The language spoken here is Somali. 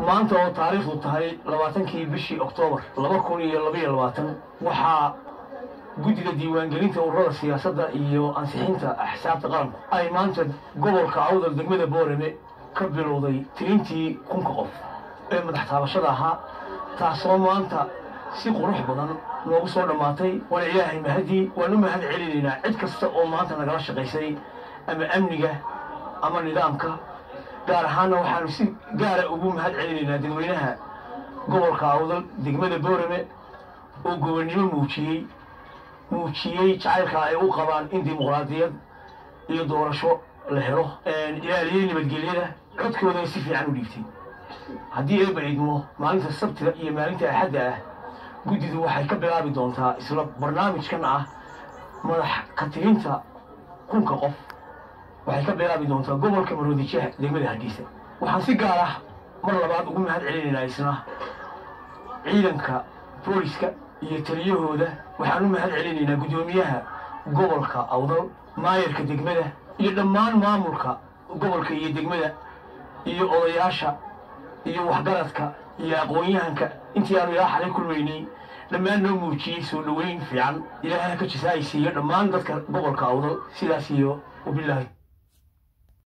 maanta oo taariikhdu tahay labaatankii bishii oktoobar laba kun iyo labaiyo labaatan waxaa guddiga diiwaangelinta ururada siyaasadda iyo ansixinta axsaabta qaranku ay maanta gobolka awdal degmada boorame ka bilowday tirintii kunka qof ee madax taabashada ahaa taasoo maanta si qurux badan noogu soo dhammaatay waana ilaahay mahadii waan u mahad celinaynaa cid kasta oo maanta nagala shaqaysay ama amniga ama nidaamka gaar ahaanna waxaanu si gaara ugu mahad celinaynaa dadweynaha gobolka awdal degmada boorame oo gobonnimo muujiyey muujiyey jacaylka ay u qabaan in dimuqraadiyad iyo doorasho la helo ilaaliyey nabadgelyada codkoodana si fiican u dhiibtay haddii eeba idmo maalinta sabtida iyo maalinta axadda ah guddidu waxay ka bilaabi doontaa isla barnaamijkan ah madax ka tirinta kunka qof waxay ka bilaabi doontaa gobolka maroodijeex degmada hargeysa waxaan si gaar ah mar labaad ugu mahad celinaynaa isna ciidanka booliska iyo taliyahooda waxaan u mahad celinaynaa guddoomiyaha gobolka awdal maayarka degmada iyo dhammaan maamulka gobolka iyo degmada iyo odayaasha iyo waxgaradka iyo aqoon-yahanka intii aanu ilaa xalay kulmaynay dhammaan noo muujiyey soo dhoweyn fiican ilaahay ha ka jisaaysiiyo dhammaan dadka gobolka awdal sidaas iyo wabilaahi